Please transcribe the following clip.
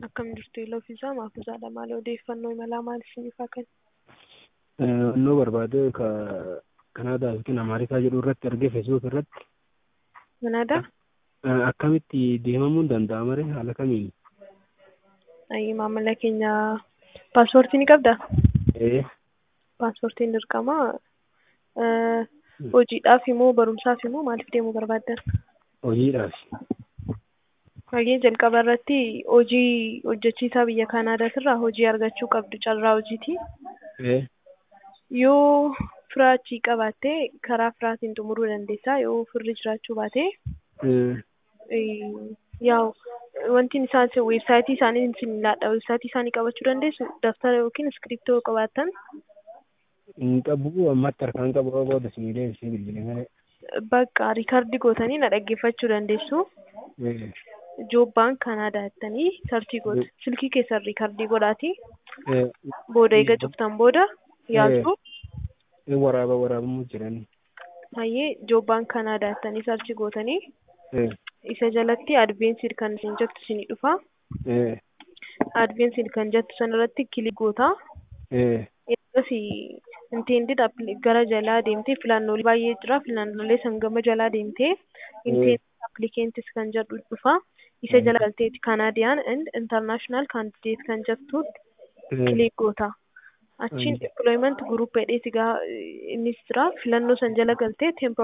Akkam jirtu yeeloo fi isaa maafuusaadha. Maali odeeffannoo imalaa maal isiniif haa kennu? Annoo barbaade ka Kanaadaa yookiin Ameerikaa jedhu irratti argee feesbuuk irratti Kanaadaa? akkamitti deemamuun danda'ama ree haala kamiin? Ayi maamila keenya paaspoortii ni qabdaa? Ee Paaspoortiin dirqama. Hojiidhaaf immoo barumsaaf immoo maaliif deemuu barbaaddan? hojiidhaaf. Hayyee jalqaba irratti hojii hojjechiisaa biyya Kanaadaatirraa hojii argachuu qabdu carraa hojiiti. Ee Yoo fira achii qabaatte karaa firaatiin xumuruu dandeessaa. Yoo firri jiraachuu baate yaa'u wanti isaan weebsaayitii isaanii isin laadha. Weebsaayitii isaanii qabachuu dandeessu. Daftara yookiin iskiriiptoo yoo qabaattan hin qabu ammatti harkaan qabu booda isin deebisee bilbilee malee. bakka riikardii gootanii na dhaggeeffachuu dandeessu. Ee Joobbaan Kanaadaa jettanii sarchii gootu. Silkii keessan riikardii godhaati. ee Booda eega cuftan booda yaaltu. ee waraaba waraabamuu jiran. Hayyee joobbaan Kanaadaa jettanii sarchii gootanii Ee isa jalatti adveensiid kan isin jettu isinii dhufa. ee Adveensiid kan jettu sanarratti kilik goota. ee Eegas intendid gara jalaa deemtee filannoolee baay'ee jira. Filannoolee san gama jalaa deemtee intendid applicants kan jedhu dhufa. Isa jala galteeti Canadian and international candidate kan jettu kilik goota. Achiin employment group jedhee sigaa innis jira. Filannoo san jala galtee